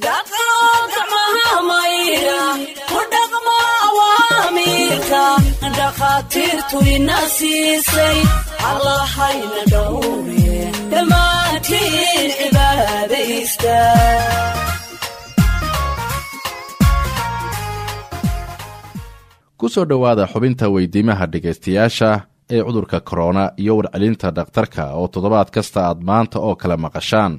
dhakhaatiirtu ina siisay allahayna dhowre dhammaantiin cibaadaysta ku soo dhowaada xubinta weydiimaha dhegaystayaasha ee cudurka korona iyo warcelinta dhakhtarka oo toddobaad kasta aad maanta oo kale maqashaan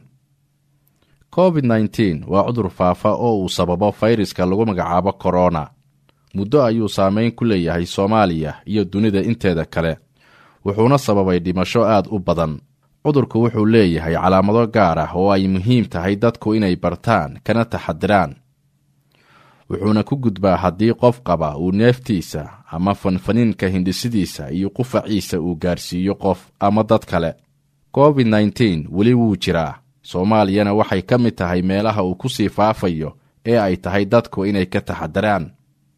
covid nteen waa cudur faafa oo uu sababo fayraska lagu magacaabo korona muddo ayuu saameyn ku leeyahay soomaaliya iyo dunida inteeda kale wuxuuna sababay dhimasho aad u badan cudurku wuxuu leeyahay calaamado gaar ah oo ay muhiim tahay dadku inay bartaan kana taxadiraan wuxuuna ku gudbaa haddii qof qaba uu neeftiisa ama fanfaniinka hindhisidiisa iyo qufaciisa uu gaarsiiyo qof ama dad kale covid nteen weli wuu jiraa soomaaliyana waxay ka mid tahay meelaha uu ku sii faafayo ee ay tahay dadku inay ka taxadiraan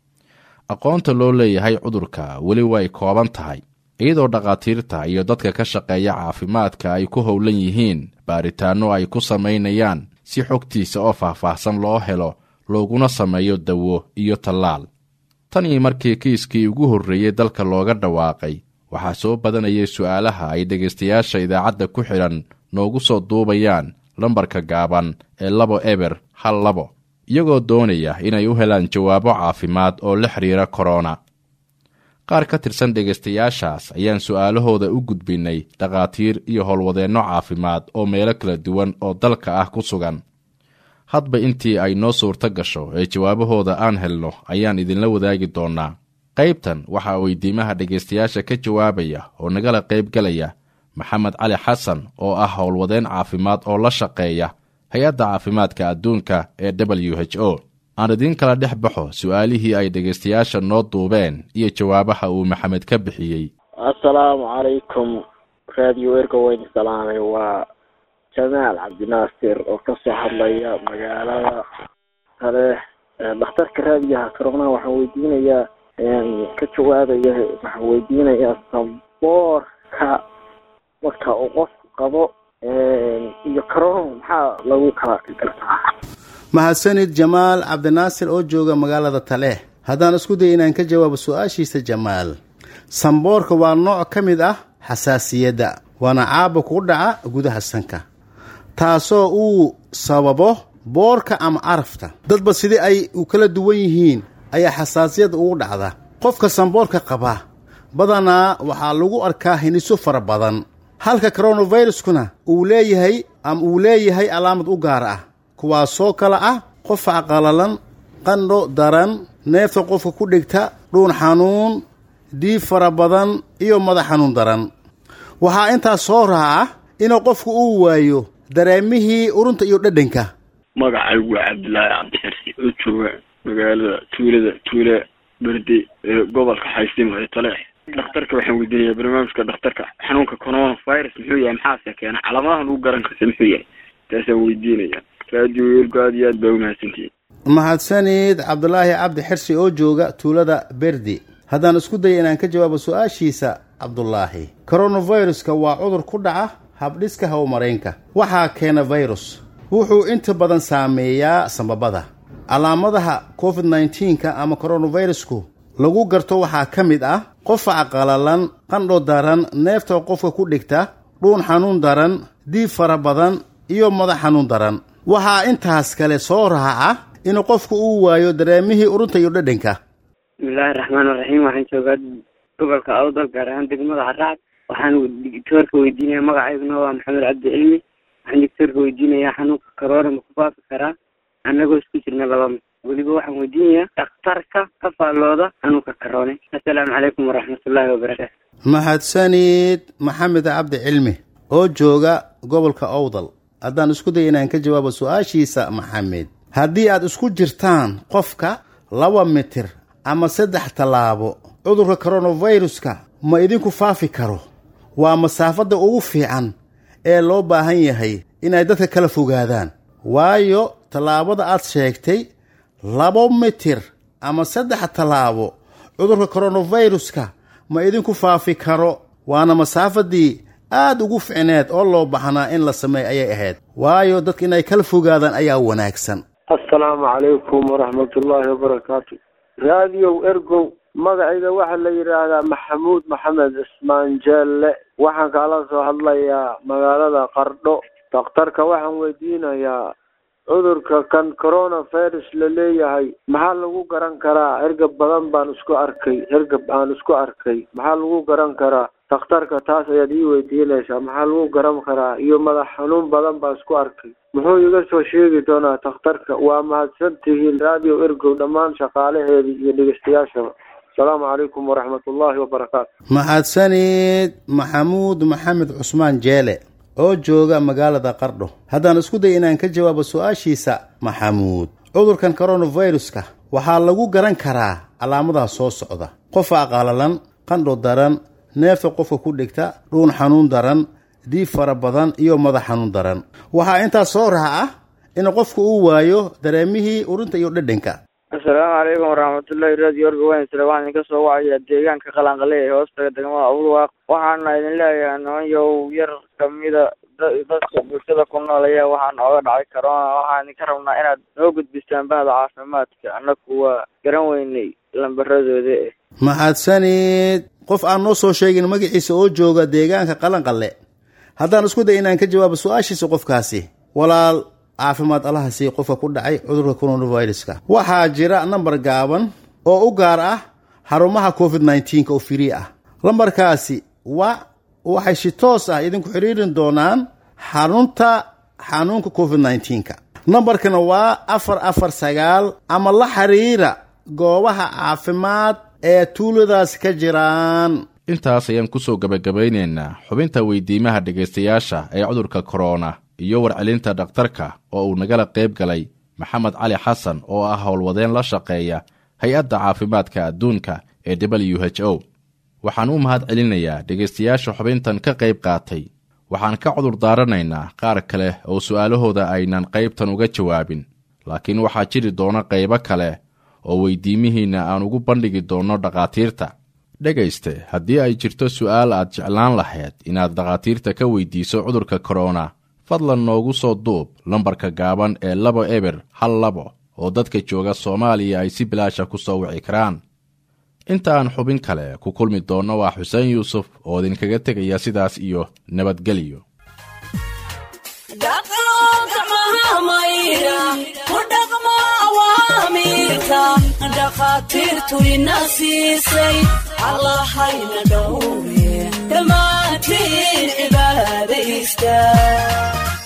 aqoonta loo leeyahay cudurka weli way kooban tahay iyadoo dhakhaatiirta iyo dadka ka shaqeeya caafimaadka ay ku howlan yihiin baaritaanno ay ku samaynayaan si xogtiisa oo faahfaahsan loo helo looguna sameeyo dawo iyo tallaal tan iyo markii kiiskii ugu horreeyey dalka looga dhawaaqay waxaa soo badanayay su'aalaha ay dhegaystayaasha idaacadda ku xidhan noogu soo duubayaan lambarka gaaban ee labo eber hal labo iyagoo doonaya inay u helaan jawaabo caafimaad oo la xidhiira korona qaar ka tirsan dhegaystayaashaas ayaan su'aalahooda u gudbinnay dhakhaatiir iyo howlwadeenno caafimaad oo meelo kala duwan oo dalka ah ku sugan hadba intii ay noo suurto gasho ee jawaabahooda aan helno ayaan idinla wadaagi doonnaa qaybtan waxaa weydiimaha dhegaystayaasha ka jawaabaya oo nagala qaybgalaya maxamed cali xasan oo ah howlwadeen caafimaad oo la shaqeeya hay-adda caafimaadka adduunka ee w h o aan idiin kala dhex baxo su'aalihii ay dhegaystayaasha noo duubeen iyo jawaabaha uu maxamed ka bixiyey assalaamu calaykum raadiyo erga weyn salaamay waa jamaal cabdinaasir oo kasoo hadlaya magaalada kale dhakhtarka raadiyaha corona waxaan weydiinayaa ka jawaabaya waxaan weydiinayaa saboorka marka uu qofku qabo iyo corona maxaa lagu kala gartaa mahadsanid jamaal cabdinaasir oo jooga magaalada taleex haddaan isku daya inaan ka jawaabo su-aashiisa jamaal samboorka waa nooc ka mid ah xasaasiyadda waana caaba ku dhaca gudaha sanka taasoo uu sababo boorka ama arafta dadba sidii ay u kala duwan yihiin ayaa xasaasiyadda ugu dhacda qofka samboorka qaba badanaa waxaa lagu arkaa hiniso fara badan halka coronaviruskuna uu leeyahay ama uu leeyahay calaamad u gaar ah kuwaasoo kale ah qofac qalalan qandho daran neefta qofka ku dhigta dhuun xanuun dhiib fara badan iyo madax xanuun daran waxaa intaas soo raaca inuu qofku uu waayo dareemihii urunta iyo dhadhanka magacaygu waa cabdilaahi cabdixirsi oo jooga magaalada tuulada tuule berde ee gobolka xaysiimo ee taleex dhakhtarka waxaan weydiinayaa barnaamijka dhakhtarka xanuunka coronavirus muxuu yahay maxaase keena calaamadaha lagu garan karta muxuu yahay taasaan weydiinaya raadiyo weelku aad iyo aad baa umahadsantihiin mahadsanid cabdulaahi cabdi xirsi oo jooga tuulada berdi haddaan isku daya inaan ka jawaabo su-aashiisa cabdulaahi coronaviruska waa cudur ku dhaca habdhiska hawmaraynka waxaa keena virus wuxuu inta badan saameeyaa sambabada calaamadaha covid nneteen-ka ama coronavirusku lagu garto waxaa ka mid ah qofac qalalan qandho daran neefta qofka ku dhigta dhuun xanuun daran diib fara badan iyo madax xanuun daran waxaa intaas kale soo raaca inuu qofku uu waayo dareemihii urunta iyo dhadhanka bismillaahi raxmaan raxiim waxaan joogaa gobolka awdal gaar ahaan degmada caraad waxaan doctoorka weydiinaya magacayguna waa maxamed cabdi cilmi waxaan doctoorka weydiinayaa xanuunka karoona ma ku faafi karaa annagoo isku jirna laba mid weliba waxaan weydiinayaa dhakhtarka ka faallooda xanuunka karoone assalaamu calaykum waraxmatullaahi wabarakaatu mahadsanid maxamed cabdi cilmi oo jooga gobolka owdal haddaan isku daya inaan ka jawaabo su-aashiisa maxamed haddii aad isku jirtaan qofka laba mitir ama saddex tallaabo cudurka coronaviruska ma idinku faafi karo waa masaafadda ugu fiican ee loo baahan yahay inay dadka kala fogaadaan waayo tallaabada aad sheegtay labo mitir ama saddex tallaabo cudurka coronaviruska ma idinku faafi karo waana masaafadii aad ugu ficneed oo loo baahnaa in la sameey ayay ahayd waayo dadka inay kala fogaadaan ayaa wanaagsan assalaamu calaykum waraxmatullaahi wabarakaatu raadiyow ergow magacayga waxaa la yidhaahdaa maxamuud maxamed cismaan jeelle waxaan kaala soo hadlayaa magaalada qardho dakhtarka waxaan weydiinayaa cudurka kan coronavirus la leeyahay maxaa lagu garan karaa hergab badan baan isku arkay hergab aan isku arkay maxaa lagu garan karaa dakhtarka taas ayaad ii weydiinaysaa maxaa lagu garan karaa iyo madax xanuun badan baan isku arkay muxuu iga soo sheegi doonaa dakhtarka waa mahadsan tihiin radio ergow dhammaan shaqaalaheedii iyo dhegeystayaashaba asalaamu calaykum waraxmatullaahi wabarakaatu mahadsanid maxamuud maxamed cusmaan jeele oo jooga magaalada qardho haddaan isku day inaan ka jawaabo su-aashiisa maxamuud cudurkan coronaviruska waxaa lagu garan karaa calaamadaha soo socda qofa qalalan qandho daran neefa qofka ku dhigta dhuun xanuun daran diib fara badan iyo madax xanuun daran waxaa intaas soo raha ah in qofku uu waayo dareemihii urinta iyo dhedhanka assalaamu calaykum waraxmatullaahi radio orga weynsle waxaan idinka soo wacayaa deegaanka qalanqale ee hoostaga degmada abulwaaq waxaana idin leeyahay nimanyow yar kamida dadka bulshada ku nool ayaa waxaan ooga dhacay corona waxaan idinka rabnaa inaad noo gudbistaan bahda caafimaadka annaku waa garan weynay lambaradooda eh mahadsanid qof aan noo soo sheegin magaciisa oo jooga deegaanka qalanqalle haddaan isku day inaan ka jawaabo su-aashiisa qofkaasi walaal caafimaad allaha sii qofka ku dhacay cudurka coronaviruska waxaa jira nambar gaaban oo u gaar ah xarumaha covid nneteen-ka oo firii ah lambarkaasi wa waxay si toos ah idinku xiriirin doonaan xarunta xanuunka covid nneteen-ka nambarkana waa afar afar sagaal ama la xiriira goobaha caafimaad ee tuuladaas ka jiraan intaas ayaan ku soo gebagabaynaynaa xubinta weydiimaha dhegaystayaasha ee cudurka korona iyo warcelinta dhakhtarka oo uu nagala qayb galay maxamed cali xasan oo ah howlwadeen la shaqeeya hay-adda caafimaadka adduunka ee w h o waxaan u mahad celinayaa dhegaystayaasha xubintan ka qayb qaatay waxaan ka cudur daaranaynaa qaar kale oo su'aalahooda aynan qaybtan uga jawaabin laakiin waxaa jiri doona qaybo kale oo weydiimihiinna aan ugu bandhigi doonno dhakhaatiirta dhegayste haddii ay jirto su'aal aad jeclaan lahayd inaad dhakhaatiirta ka weydiiso cudurka korona fadlan noogu soo duub lambarka gaaban ee labo eber hal labo oo dadka jooga soomaaliya ay si bilaasha ku soo wici karaan inta aan xubin kale ku kulmi doonno waa xuseen yuusuf oo idinkaga tegaya sidaas iyo nabadgelyo dhakhaatiirtu ina siisay allahayna dhowre dhammaantiin cibaadaysta